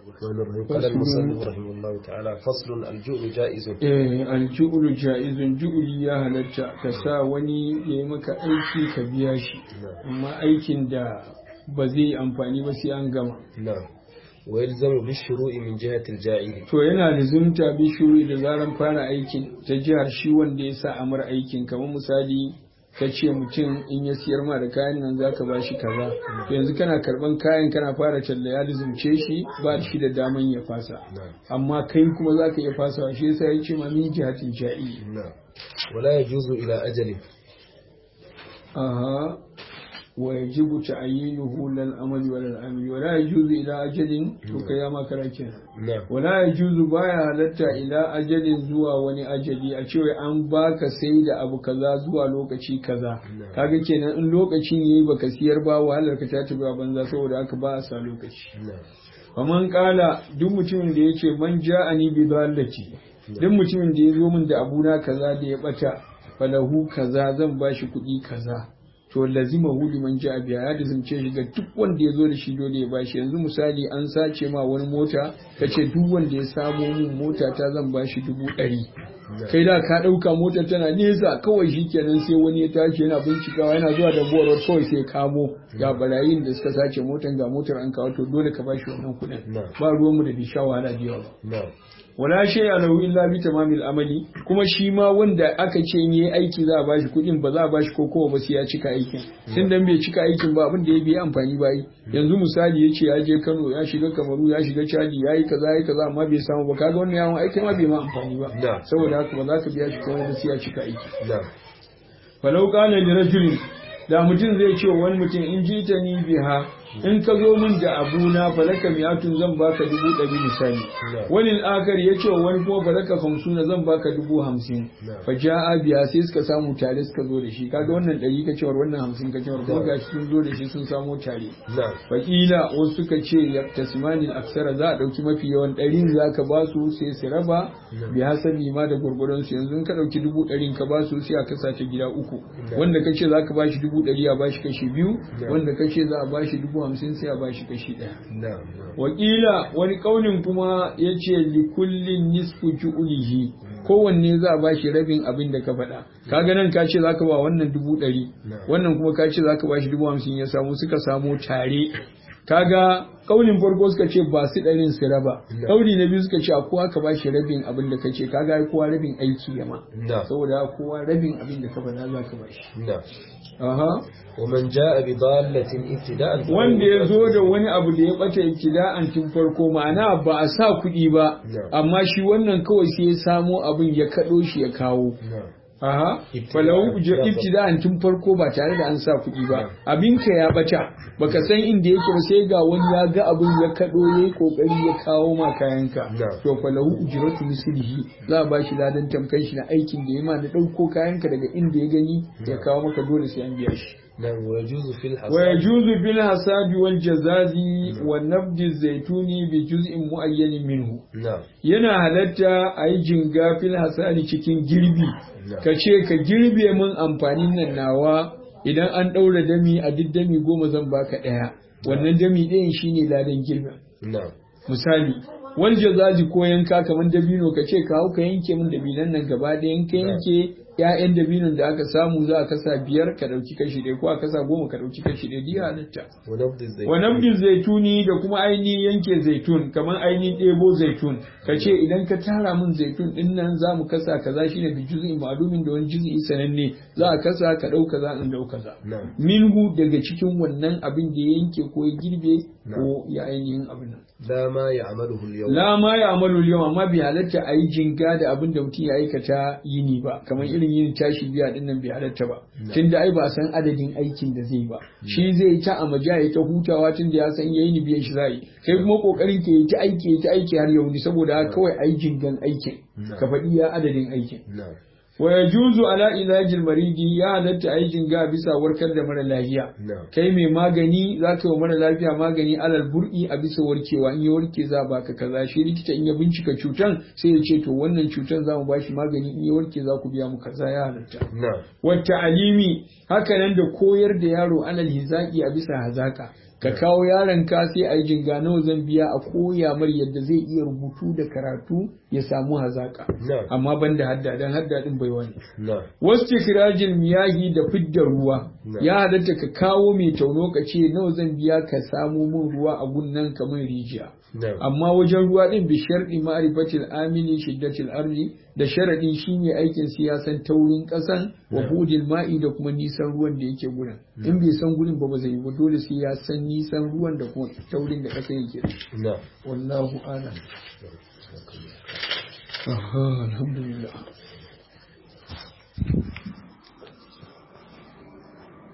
الرحمن الرحيم قال المصنف رحمه الله تعالى فصل الجوع جائز eh alju'ulu ja'izun ju'uli ya halatta ka sa wani ya yi maka aiki ka biya shi amma aikin da ba zai yi amfani ba sai an gama نعم ويلزم بالشروع من جهة الجائر to yana da zumta bishuru da zaran fara aikin ta jihar shi wanda ya sa amur aikin kamar misali ka ce mutum in ya siyar ma da kayan nan zaka ba shi kaza to yanzu kana karban kayan kana fara talla ya lizumce shi ba shi da daman ya fasa amma kai kuma zaka iya fasawa shi yasa ya ce ma min jihatin ja'i نعم ولا يجوز إلى أجل aha wa yajibu ta'yinuhu lil amali wa lil amali wa la yajuzu ila ajalin to kai ya makara kenan نعم wala yajuzu baya halatta ila ajalin zuwa wani ajali a cewa an baka sai da abu kaza zuwa lokaci kaza kaga kenan in lokacin yayi baka siyar ba wahalar ka ta tafi a banza saboda haka ba a sa lokaci نعم faman kala duk mutumin da yake man ja'ani bi dallati duk mutumin da ya zo min da abuna kaza da ya bata falahu kaza zan bashi kuɗi kaza to lazima hu liman ja'a biya ya dizumce shi ga duk wanda ya zo da shi dole ya bashi yanzu misali an sace ma wani mota kace duk wanda ya samo min mota ta zan bashi dubu ɗari kai da ka ɗauka motar tana nesa kawai shi kenan sai wani ya tashi yana bincikawa yana zuwa da buwar kawai sai kamo ga barayin da suka sace motar ga motar an kawo to dole ka bashi wannan kuɗin نعم ba ruwanmu da bi sha wahala da yawa ba نعم wala shay lahu illa bi tamamil amali kuma shi ma wanda aka ce in yayi aiki za a bashi kuɗin ba za a bashi kokowa ba sai ya cika aikin tun dan bai cika aikin ba abin da ya biya amfani ba yi yanzu misali ya ce ya je Kano ya shiga Kamaru ya shiga Chadi ya yi kaza ya yi kaza amma bai samu ba kaga wannan yawon aikin ma bai ma amfani ba Da. saboda haka ba za ka biya shi komai ba sai ya cika aiki نعم falau kana li rajulin da mutum zai ce wa wani mutum in ji ta ni biha in ka zo min da abuna falaka miyatun zan baka dubu ɗari misali wani akar ya ce wa wani kuma falaka hamsuna zan baka dubu hamsin fa ja'a biya sai suka samu tare suka zo da shi kaga wannan ɗari ka cewar wannan hamsin ka cewar kuma gashi sun zo da shi sun samo tare نعم fakila wasu suka ce ya tasmanin aksara za a ɗauki mafi yawan ɗarin za ka ba su sai su raba bi hasabi ma da gwargwadon su yanzu in ka ɗauki dubu ɗarin ka ba su sai a kasa ta gida uku wanda ka ce za ka ba shi dubu ɗari a ba shi kashi biyu wanda ka ce za a ba shi dubu hamsin sai a ba shi kashi ɗaya نعم نعم wakila wani kaunin kuma ya ce likullin nisfu ju'ulihi kowanne za a bashi rabin abin da ka faɗa kaga nan ka ce zaka ba wannan dubu ɗari wannan kuma ka ce zaka bashi dubu hamsin ya samu suka samu tare kaga kaunin farko suka ce ba su ɗarin su raba kauli na biyu suka ce a kowa ka bashi rabin abin da ka ce kaga ai kowa rabin aiki ya ma نعم saboda kowa rabin abin da ka faɗa za ka bashi نعم aha ومن جاء بضالة ابتداء wanda ya zo da wani abu da ya bata ibtida'an tun farko ma'ana ba a sa kuɗi ba Yeah. amma shi wannan kawai sai ya samo abin ya kaɗo shi ya kawo نعم aha Ibtida'an. falau ja Yeah. ibtida'an tun farko ba tare da an sa kuɗi ba abinka ya bata baka san inda yake ba sai ga wani ya ga abin ya kaɗo yayi kokari ya kawo ma kayanka Yeah. to falahu ujratu mislihi za a bashi ladan tamkan shi na aikin da ya ma na ɗauko kayanka daga inda ya gani ya kawo maka dole sai an biya shi نعم ويجوز في الحصاد ويجوز في الحساب والجزاز والنبض الزيتون بجزء معين منه نعم yana halatta a yi jinga fil hasadi cikin girbi Yeah. ka ce ka girbe min amfanin nan nawa idan an ɗaura dami a duk dami goma zan baka ɗaya wannan dami ɗayan shine ladan girbin نعم misali wal jazazi ko yanka kamar dabino ka ce ka hau ka yanke min dabinan nan gaba ɗayan ka yanke ƴaƴan dabinon da aka samu za a kasa biyar ka ɗauki kashi ɗaya ko a kasa goma ka ɗauki kashi ɗaya diya halitta ونبض الزيت wa nabdin zaituni da kuma ainihin yanke zaitun kamar ainihin ɗebo zaitun ka ce idan ka tara min zaitun ɗin nan za mu kasa kaza shine bi juz'in ma'lumin da wani juz'i sananne za a kasa ka ɗau kaza in ɗau kaza نعم minhu daga cikin wannan abin da ya yanke ko ya girbe ko ya ainihin abin nan لا ما يعمله اليوم la ma ya amalu yau amma bai halatta a yi jinga da abin da mutum ya aikata yini ba kamar irin yin tashi biya din nan bai halatta ba tunda ai ba a san adadin aikin da zai ba shi zai yi ta amaja ya ta hutawa tunda ya san yayi ni biyan shi zai kai kuma kokarin ka yi ta aiki ya ta aiki har yau ni saboda haka kawai ai jingan aikin ka faɗi ya adadin aikin نعم wa yajuzu ala ilajil maridi ya halatta ai jinga bisa warkar da mara lafiya نعم kai mai magani za ka yi wa mara lafiya magani alal bur'i a bisa warkewa in ya warke za a baka kaza shi likita in ya bincika cutan sai ya ce to wannan cutan za mu bashi magani in ya warke za ku biya mu kaza ya halatta نعم wata alimi haka nan da koyar da yaro alal hizaki a bisa hazaka ka kawo yaron ka sai a yi jinga nawa zan biya a koya mar yadda zai iya rubutu da karatu ya samu hazaka na'am amma ban da hadda dan hadda din bai wani na'am wasu kirajin miyahi da fidda ruwa Na. ya halatta ka kawo mai tauno ka ce nawa zan biya ka samu min ruwa a gunnan kamar rijiya na'am amma wajen ruwa din bi sharɗi ma'rifatil amini shiddatil arzi da sharaɗi shine aikin siyasan taurin ƙasan wa Na. hudil ma'i da kuma nisan ruwan da yake gurin in bai san gurin ba ba zai yi ba dole sai ya san nisan ruwan da kuma taurin da ƙasa yake da shi. na'am wallahu a'lam Aha, alhamdulillah